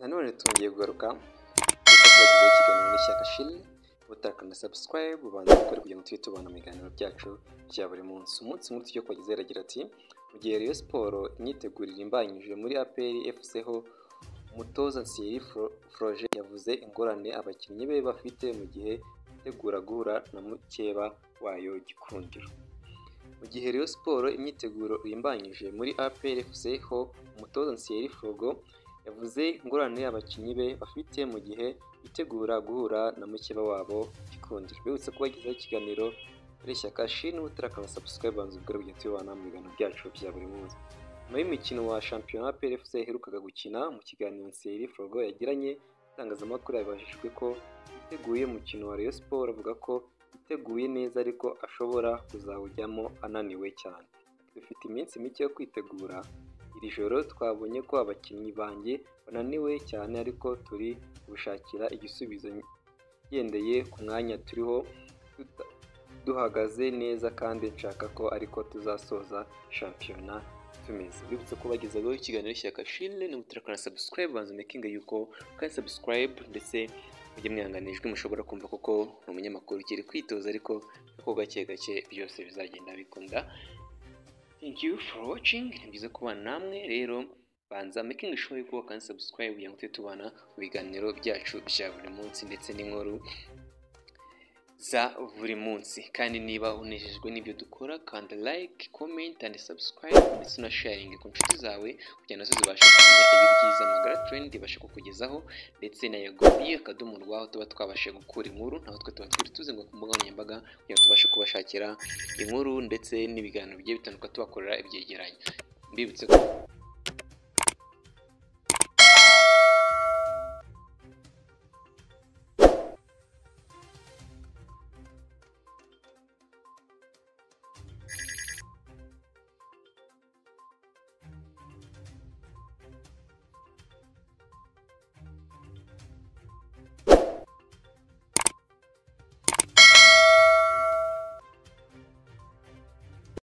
Nanone twongeye kugaruka kuri Facebook y'ikiganiro kiganiro n'ishyaka Chili utakanze subscribe ubanza gukora kugira ngo tujye tubona mu biganiro byacu bya buri munsi umunsi nk'utu tujya kubagezaho aragira ati mu gihe Rayon Siporo imyitegurire imbanyije muri APR FC ho umutoza Thierry Fro- Froger yavuze ingorane abakinnyi be bafite mu gihe bitegura guhura na mukeba wayo Gikundiro mu gihe Rayon Siporo imyiteguro irimbanyije muri APR FC ho umutoza Thierry Frogo yavuze ingorane abakinnyi be bafite mu gihe bitegura guhura na mukeba wabo Gikundiro bibutse kubagezaho ikiganiro ari ishyaka shini utarakana subscribe banza ubwo rugendo tubana mu biganiro byacu bya buri munsi nyuma y'umukino wa shampiyona PFC yaherukaga gukina mu kiganiro Thierry Frogo yagiranye itangazamakuru yabajijwe ko yiteguye umukino wa Rayon Sport avuga ko yiteguye neza ariko ashobora kuzawujyamo ananiwe cyane dufite iminsi mike yo kwitegura iri joro twabonye ko abakinnyi banjye bananiwe cyane ariko turi gushakira igisubizo ngendeye ku mwanya turiho tuta- duhagaze neza kandi nshaka ko ariko tuzasoza shampiyona tumeze bibutse ko bagezaho ikiganiro cy'ishyaka shile n'umuturakana subscribe banza umekinga yuko kandi subscribe ndetse mujye mwihanganijwe mushobora kumva koko ni umunyamakuru ukiri kwitoza ariko ko gake gake byose bizagenda bikunda thank you for watching ni byiza kubana namwe rero banza making sure yuko kandi subscribe kugira ngo tujye tubana mu biganiro byacu bya buri munsi ndetse n'inkuru za buri munsi kandi niba unejejwe n'ibyo dukora kanda like comment and subscribe ndetse na sharing ku nshuti zawe kugira nazo zibashe kumenya ibi byiza magara trend ibasha kukugezaho ndetse na yagobiye akadomo rwaho tuba twabashe gukura inkuru naho twe tuba turi tuzenga ku mbuga nkoranyambaga kugira ngo tubashe kubashakira inkuru ndetse n'ibiganiro bigiye bitandukanye tubakorera ibyegeranyo mbibutse ko